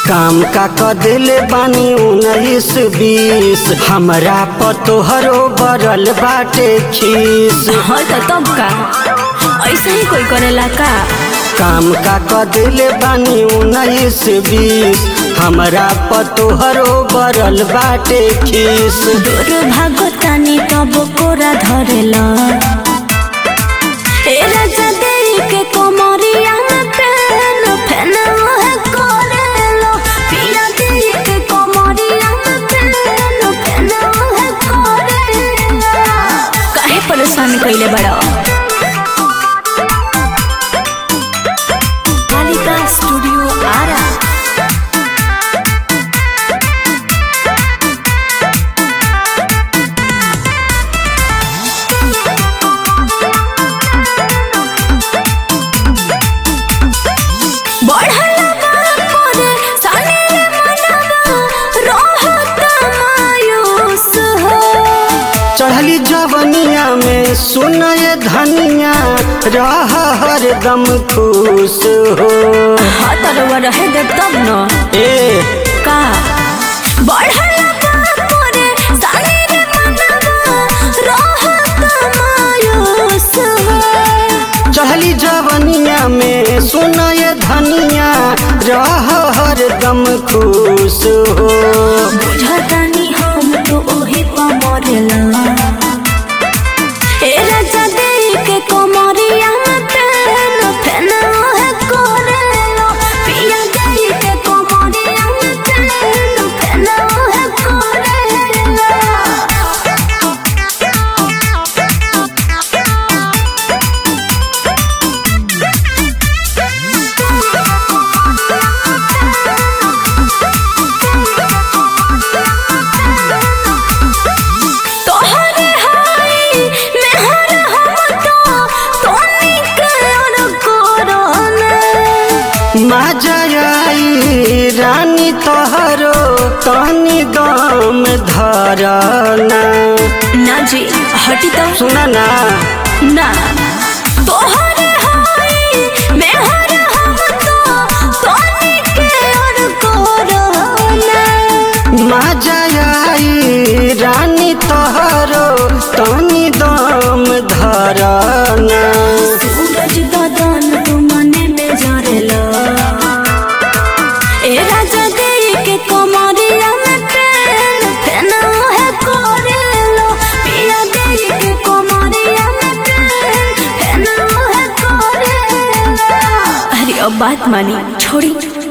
काम का कदिले बानी उन्नीस बीस हमरा पतोहरो बरल बाटे खीस हाँ तो तब का ऐसा ही कोई करेला का काम का कदिले बानी उन्नीस बीस हमरा पतोहरो बरल बाटे खीस दूर भागतानी तब कोरा धरेला ए राजा देरी के कोमरिया में पेन फेन वह करेलो पिया देरी के कोमरिया में पेन फेन वह करेलो काहे परेशान कइले बड़ा कालिका स्टूडियो आरा बढ़ला बापोरे सानेरे मनवा रहत मायूस हो चढ़ली जवनिया में सुनय धनिया रह हरदम खुश हो हाँ तरवा रहे दे तब न ए का बढ़ला बापोरे सानेरे मनवा रहत मायूस हो चढ़ली जवनिया में सुनय धनिया रह हरदम खुश हो बुझतानी हम तो ओही पमरेला ए राजा देई के कोमरिया में पेन फेन ओहे करेलो पिया देई के कोमरिया में पेन फेन ओहे करेलो तोहरे हाई मेहर हम तो तोनी के अनुकोरने माजयाई रानी तोहरो तनी दम धरना ना जी हटी तो सुना ना ना तोहरे हाई मेहर हम तो तोनी के अनुकोरने माजयाई रानी तोहरो तनी दम धरना सूरज बदन तू मने में जरेला ए राजा देई के कोमरिया में पेन फेन है करेलो पिया देई के कोमरिया में पेन फेन है करेलो अरे अब बात मानी छोड़ी